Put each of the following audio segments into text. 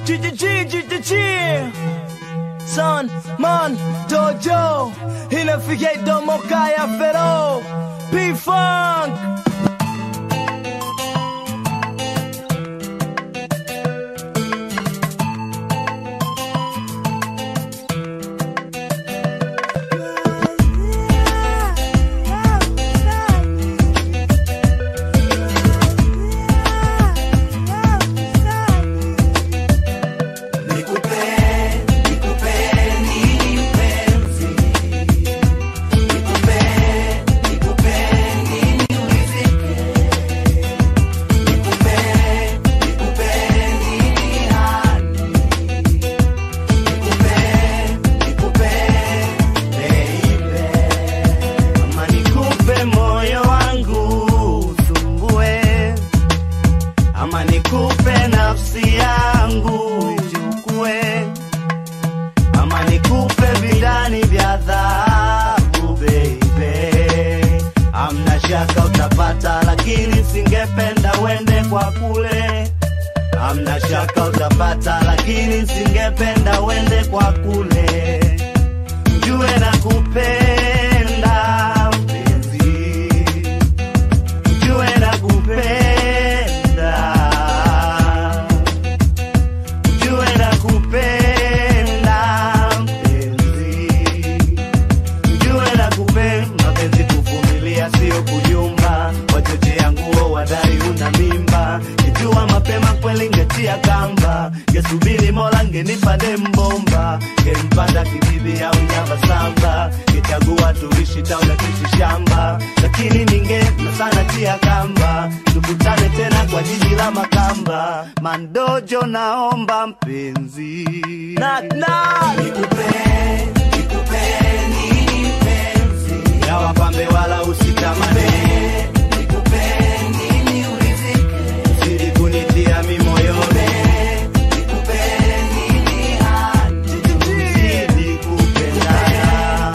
Son, man, dojo inafikia domo kaya fero P-Funk Ama nikupe moyo wangu usumbue, ama nikupe nafsi yangu ichukue, ama nikupe vidani vya dhahabu baby. Amna shaka utapata, lakini singependa uende kwa kule. Amna shaka utapata, lakini singependa uende kwa kule jue na kupenda mpenzi, jue na kupenda, jue na kupenda mpenzi, jue na kupenda mapenzi, kuvumilia sio kujumba, wachochea nguo wadai una mimba, kijua mapema kweli ngetia kamba, ngesubiri mola ngenipa dembomba, ngempanda kibibi au nyama samba, ngechagua tuishi taula tuishi shamba, lakini ningependa sana tia kamba, tukutane tena kwa jiji la Makamba, mandojo naomba mpenzi Knock knock ya wapambe wala usitamane Zidi kunitia mimoyoni Zidi kupendana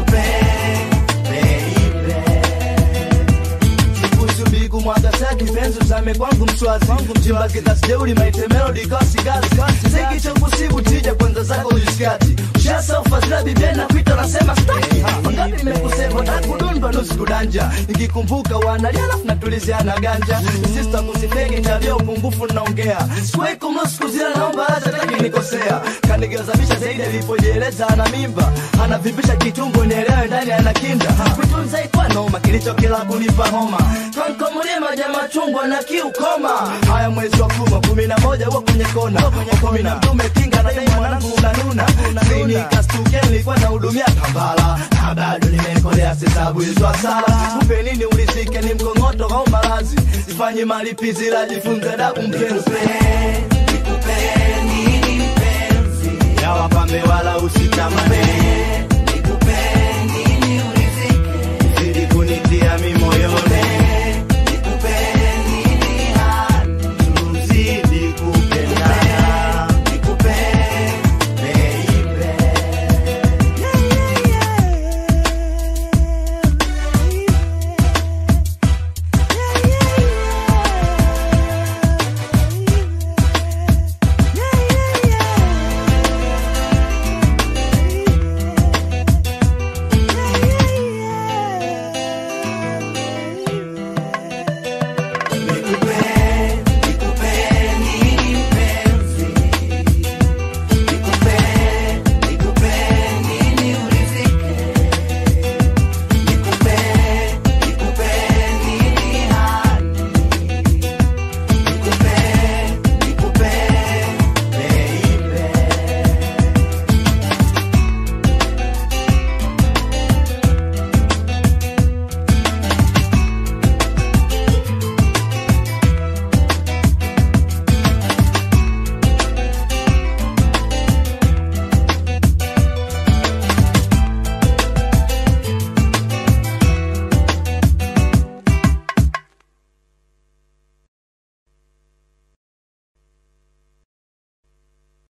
Sikusubiku mwaka saki penzi usame kwangu mswazi Mjimba kitasi jeuri maite melody kasi gazi Ziki cha kusibu tija kwanza zako ujisikati Ushasa ufadhila bibia na kuita nasema staki Wangapi nimekusema takudundwa nusu kudanja Nikikumbuka wanalia alafu natuliziana ganja Sista kusifegi tabia upungufu naongea Sikuwahi kumlo siku zile naomba acha taki nikosea Kanigazabisha zaidi alipojieleza ana mimba Anavipisha kitumbo nielewe ndani ana kinda Kutunza ikwa noma kilicho kila kunipa homa Kankomulie maja machungwa na kiukoma Haya mwezi wa kuma kumi na moja huwa kwenye kona Kumi na mtume kinga na dai mwanangu unanuna Zini kastuke nilikuwa na hudumia kambala Na bado nimekolea sisabu hizo asala Kupe nini ulizike ni mkongoto au malazi Sifanye malipizi la jifunze dabu mpenzi ya wapambe wala usi